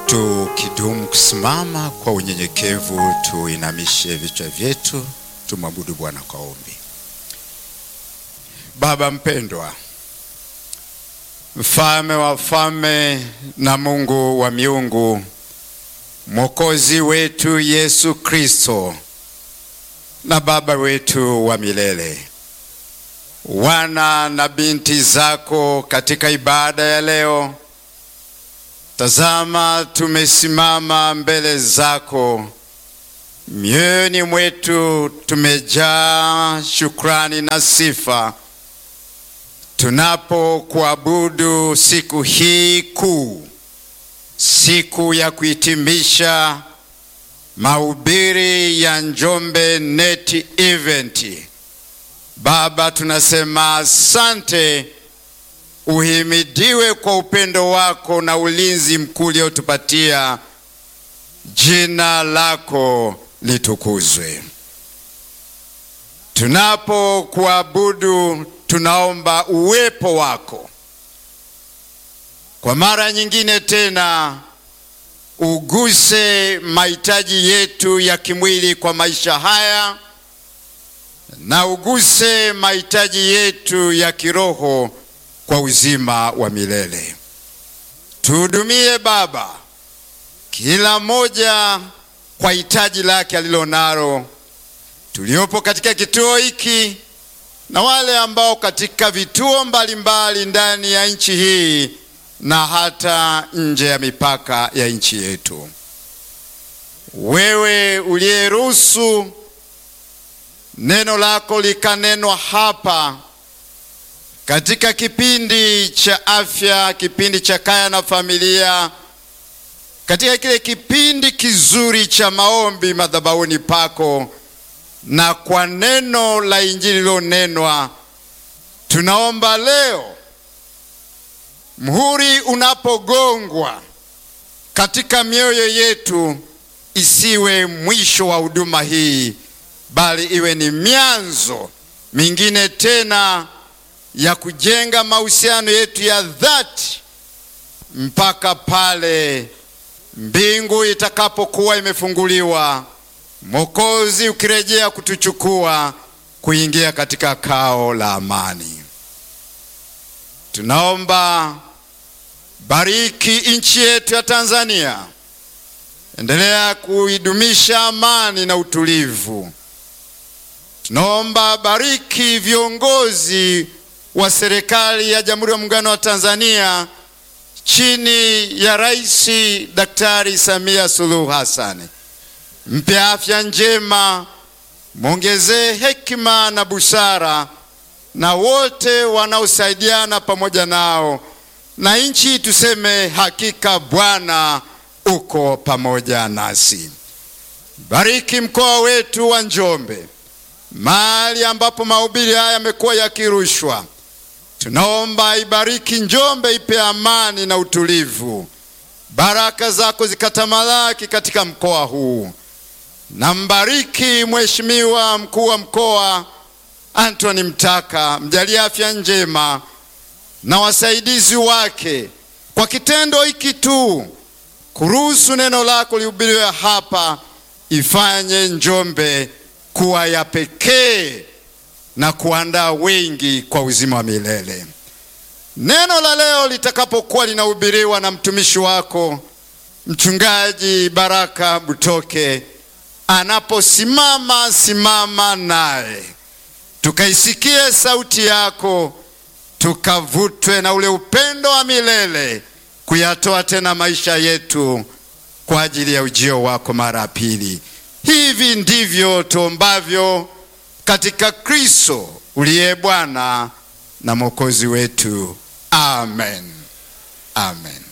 Tukidumu kusimama kwa unyenyekevu, tuinamishe vichwa vyetu, tumwabudu Bwana kwa ombi. Baba mpendwa, mfalme wa wafalme na Mungu wa miungu, mwokozi wetu Yesu Kristo na Baba wetu wa milele, wana na binti zako katika ibada ya leo, tazama, tumesimama mbele zako, mioyoni mwetu tumejaa shukrani na sifa tunapokuabudu siku hii kuu, siku ya kuhitimisha mahubiri ya Njombe Net Event. Baba, tunasema asante, uhimidiwe kwa upendo wako na ulinzi mkuu uliotupatia. Jina lako litukuzwe. Tunapokuabudu tunaomba uwepo wako kwa mara nyingine tena, uguse mahitaji yetu ya kimwili kwa maisha haya, na uguse mahitaji yetu ya kiroho kwa uzima wa milele. Tuhudumie Baba, kila mmoja kwa hitaji lake alilonalo, tuliopo katika kituo hiki na wale ambao katika vituo mbalimbali ndani ya nchi hii na hata nje ya mipaka ya nchi yetu. Wewe uliyeruhusu neno lako likanenwa hapa katika kipindi cha afya, kipindi cha kaya na familia, katika kile kipindi kizuri cha maombi madhabahuni pako na kwa neno la Injili lilonenwa, tunaomba leo mhuri unapogongwa katika mioyo yetu, isiwe mwisho wa huduma hii, bali iwe ni mianzo mingine tena ya kujenga mahusiano yetu ya dhati mpaka pale mbingu itakapokuwa imefunguliwa Mwokozi ukirejea kutuchukua kuingia katika kao la amani. Tunaomba bariki nchi yetu ya Tanzania, endelea kuidumisha amani na utulivu. Tunaomba bariki viongozi wa serikali ya Jamhuri ya Muungano wa Tanzania chini ya Rais Daktari Samia Suluhu Hassan mpe afya njema, mwongezee hekima na busara, na wote wanaosaidiana pamoja nao, na nchi tuseme hakika Bwana uko pamoja nasi. Bariki mkoa wetu wa Njombe, mahali ambapo mahubiri haya yamekuwa yakirushwa. Tunaomba ibariki Njombe, ipe amani na utulivu, baraka zako zikatamalaki katika mkoa huu na mbariki Mheshimiwa mkuu wa mkoa Anthony Mtaka, mjalie afya njema na wasaidizi wake, kwa kitendo hiki tu kuruhusu neno lako lihubiriwe hapa, ifanye Njombe kuwa ya pekee na kuandaa wengi kwa uzima wa milele. Neno la leo litakapokuwa linahubiriwa na mtumishi wako Mchungaji Baraka Butoke anaposimama simama naye, tukaisikie sauti yako, tukavutwe na ule upendo wa milele, kuyatoa tena maisha yetu kwa ajili ya ujio wako mara ya pili. Hivi ndivyo tuombavyo katika Kristo uliye Bwana na Mwokozi wetu, amen, amen.